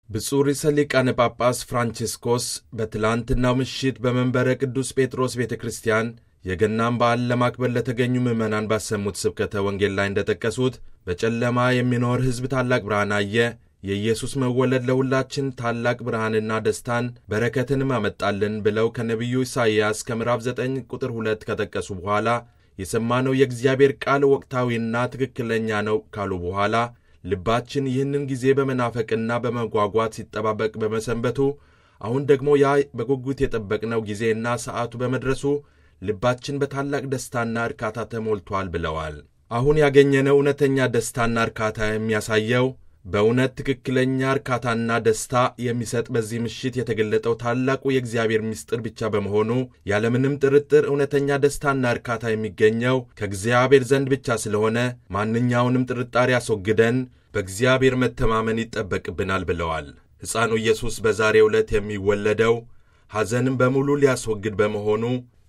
ብፁዕ ርዕሰ ሊቃነ ጳጳስ ፍራንቺስኮስ በትላንትናው ምሽት በመንበረ ቅዱስ ጴጥሮስ ቤተ ክርስቲያን የገናን በዓል ለማክበር ለተገኙ ምዕመናን ባሰሙት ስብከተ ወንጌል ላይ እንደጠቀሱት በጨለማ የሚኖር ሕዝብ ታላቅ ብርሃን አየ፣ የኢየሱስ መወለድ ለሁላችን ታላቅ ብርሃንና ደስታን በረከትንም አመጣልን ብለው ከነቢዩ ኢሳይያስ ከምዕራፍ 9 ቁጥር 2 ከጠቀሱ በኋላ የሰማነው የእግዚአብሔር ቃል ወቅታዊና ትክክለኛ ነው ካሉ በኋላ ልባችን ይህንን ጊዜ በመናፈቅና በመጓጓት ሲጠባበቅ በመሰንበቱ አሁን ደግሞ ያ በጉጉት የጠበቅነው ጊዜና ሰዓቱ በመድረሱ ልባችን በታላቅ ደስታና እርካታ ተሞልቷል ብለዋል። አሁን ያገኘነው እውነተኛ ደስታና እርካታ የሚያሳየው በእውነት ትክክለኛ እርካታና ደስታ የሚሰጥ በዚህ ምሽት የተገለጠው ታላቁ የእግዚአብሔር ምስጢር ብቻ በመሆኑ ያለምንም ጥርጥር እውነተኛ ደስታና እርካታ የሚገኘው ከእግዚአብሔር ዘንድ ብቻ ስለሆነ ማንኛውንም ጥርጣሬ አስወግደን በእግዚአብሔር መተማመን ይጠበቅብናል ብለዋል። ሕፃኑ ኢየሱስ በዛሬው ዕለት የሚወለደው ሐዘንን በሙሉ ሊያስወግድ በመሆኑ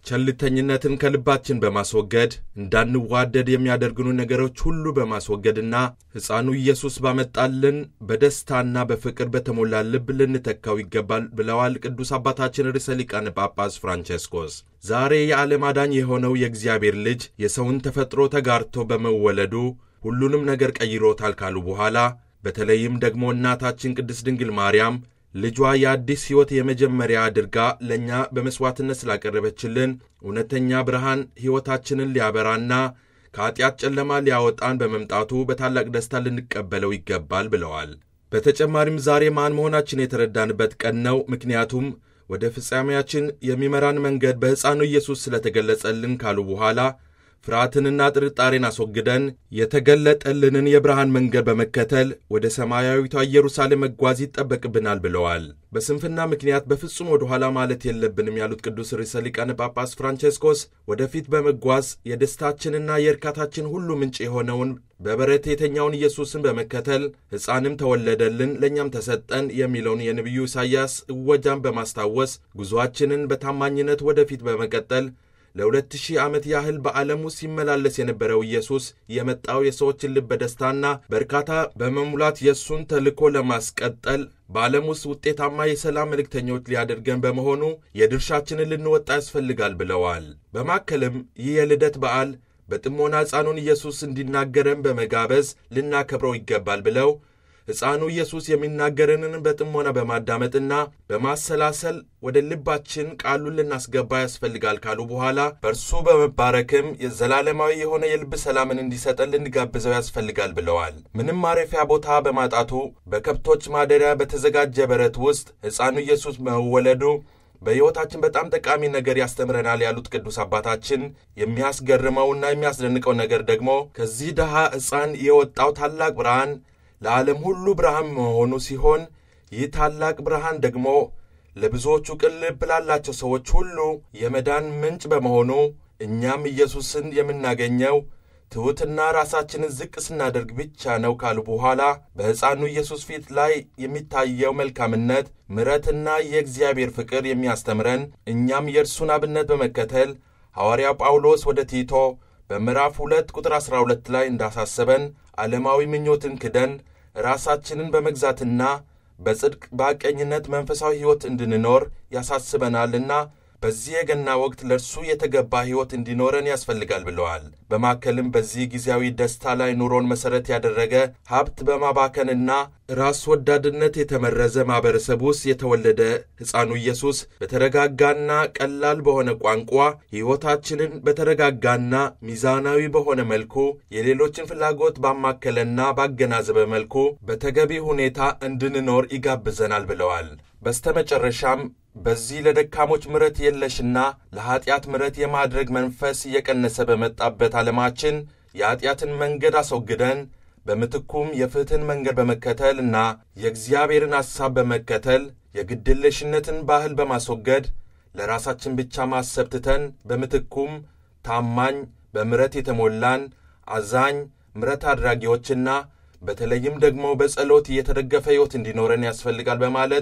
ቸልተኝነትን ከልባችን በማስወገድ እንዳንዋደድ የሚያደርጉን ነገሮች ሁሉ በማስወገድና ሕፃኑ ኢየሱስ ባመጣልን በደስታና በፍቅር በተሞላ ልብ ልንተካው ይገባል ብለዋል ቅዱስ አባታችን ርዕሰ ሊቃነ ጳጳስ ፍራንቼስኮስ። ዛሬ የዓለም አዳኝ የሆነው የእግዚአብሔር ልጅ የሰውን ተፈጥሮ ተጋርቶ በመወለዱ ሁሉንም ነገር ቀይሮታል ካሉ በኋላ በተለይም ደግሞ እናታችን ቅድስት ድንግል ማርያም ልጇ የአዲስ ሕይወት የመጀመሪያ አድርጋ ለእኛ በመሥዋዕትነት ስላቀረበችልን እውነተኛ ብርሃን ሕይወታችንን ሊያበራና ከኀጢአት ጨለማ ሊያወጣን በመምጣቱ በታላቅ ደስታ ልንቀበለው ይገባል ብለዋል። በተጨማሪም ዛሬ ማን መሆናችን የተረዳንበት ቀን ነው። ምክንያቱም ወደ ፍጻሜያችን የሚመራን መንገድ በሕፃኑ ኢየሱስ ስለተገለጸልን ካሉ በኋላ ፍርሃትንና ጥርጣሬን አስወግደን የተገለጠልንን የብርሃን መንገድ በመከተል ወደ ሰማያዊቷ ኢየሩሳሌም መጓዝ ይጠበቅብናል ብለዋል። በስንፍና ምክንያት በፍጹም ወደ ኋላ ማለት የለብንም ያሉት ቅዱስ ርዕሰ ሊቃነ ጳጳስ ፍራንቼስኮስ ወደፊት በመጓዝ የደስታችንና የእርካታችን ሁሉ ምንጭ የሆነውን በበረት የተኛውን ኢየሱስን በመከተል ሕፃንም ተወለደልን ለእኛም ተሰጠን የሚለውን የነቢዩ ኢሳይያስ እወጃን በማስታወስ ጉዞአችንን በታማኝነት ወደፊት በመቀጠል ለሁለት ሺህ ዓመት ያህል በዓለም ውስጥ ሲመላለስ የነበረው ኢየሱስ የመጣው የሰዎችን ልብ በደስታና በእርካታ በመሙላት የእሱን ተልእኮ ለማስቀጠል በዓለም ውስጥ ውጤታማ የሰላም መልእክተኞች ሊያደርገን በመሆኑ የድርሻችንን ልንወጣ ያስፈልጋል ብለዋል። በማከልም ይህ የልደት በዓል በጥሞና ሕፃኑን ኢየሱስ እንዲናገረን በመጋበዝ ልናከብረው ይገባል ብለው ሕፃኑ ኢየሱስ የሚናገረንን በጥሞና በማዳመጥና በማሰላሰል ወደ ልባችን ቃሉን ልናስገባ ያስፈልጋል ካሉ በኋላ በእርሱ በመባረክም የዘላለማዊ የሆነ የልብ ሰላምን እንዲሰጠን ልንጋብዘው ያስፈልጋል ብለዋል። ምንም ማረፊያ ቦታ በማጣቱ በከብቶች ማደሪያ በተዘጋጀ በረት ውስጥ ሕፃኑ ኢየሱስ መወለዱ በሕይወታችን በጣም ጠቃሚ ነገር ያስተምረናል ያሉት ቅዱስ አባታችን የሚያስገርመውና የሚያስደንቀው ነገር ደግሞ ከዚህ ድሃ ሕፃን የወጣው ታላቅ ብርሃን ለዓለም ሁሉ ብርሃን መሆኑ ሲሆን ይህ ታላቅ ብርሃን ደግሞ ለብዙዎቹ ቅን ልብ ላላቸው ሰዎች ሁሉ የመዳን ምንጭ በመሆኑ እኛም ኢየሱስን የምናገኘው ትሑትና ራሳችንን ዝቅ ስናደርግ ብቻ ነው ካሉ በኋላ በሕፃኑ ኢየሱስ ፊት ላይ የሚታየው መልካምነት፣ ምሕረትና የእግዚአብሔር ፍቅር የሚያስተምረን እኛም የእርሱን አብነት በመከተል ሐዋርያው ጳውሎስ ወደ ቲቶ በምዕራፍ ሁለት ቁጥር ዐሥራ ሁለት ላይ እንዳሳሰበን ዓለማዊ ምኞትን ክደን ራሳችንን በመግዛትና በጽድቅ በሐቀኝነት መንፈሳዊ ሕይወት እንድንኖር ያሳስበናልና በዚህ የገና ወቅት ለእርሱ የተገባ ሕይወት እንዲኖረን ያስፈልጋል ብለዋል። በማከልም በዚህ ጊዜያዊ ደስታ ላይ ኑሮን መሠረት ያደረገ ሀብት በማባከንና ራስ ወዳድነት የተመረዘ ማኅበረሰብ ውስጥ የተወለደ ሕፃኑ ኢየሱስ በተረጋጋና ቀላል በሆነ ቋንቋ ሕይወታችንን በተረጋጋና ሚዛናዊ በሆነ መልኩ የሌሎችን ፍላጎት ባማከለና ባገናዘበ መልኩ በተገቢ ሁኔታ እንድንኖር ይጋብዘናል ብለዋል። በስተመጨረሻም በዚህ ለደካሞች ምሕረት የለሽና ለኀጢአት ምሕረት የማድረግ መንፈስ እየቀነሰ በመጣበት ዓለማችን የኀጢአትን መንገድ አስወግደን በምትኩም የፍትሕን መንገድ በመከተል እና የእግዚአብሔርን ሐሳብ በመከተል የግድለሽነትን ባህል በማስወገድ ለራሳችን ብቻ ማሰብ ትተን በምትኩም ታማኝ፣ በምሕረት የተሞላን አዛኝ፣ ምሕረት አድራጊዎችና በተለይም ደግሞ በጸሎት የተደገፈ ሕይወት እንዲኖረን ያስፈልጋል በማለት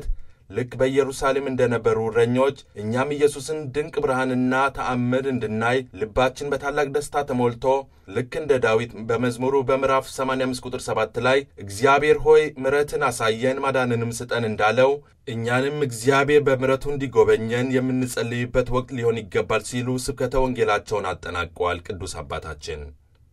ልክ በኢየሩሳሌም እንደነበሩ እረኞች እኛም ኢየሱስን ድንቅ ብርሃንና ተአምር እንድናይ ልባችን በታላቅ ደስታ ተሞልቶ ልክ እንደ ዳዊት በመዝሙሩ በምዕራፍ 85 ቁጥር 7 ላይ እግዚአብሔር ሆይ ምሕረትን አሳየን ማዳንንም ስጠን እንዳለው እኛንም እግዚአብሔር በምሕረቱ እንዲጎበኘን የምንጸልይበት ወቅት ሊሆን ይገባል ሲሉ ስብከተ ወንጌላቸውን አጠናቀዋል። ቅዱስ አባታችን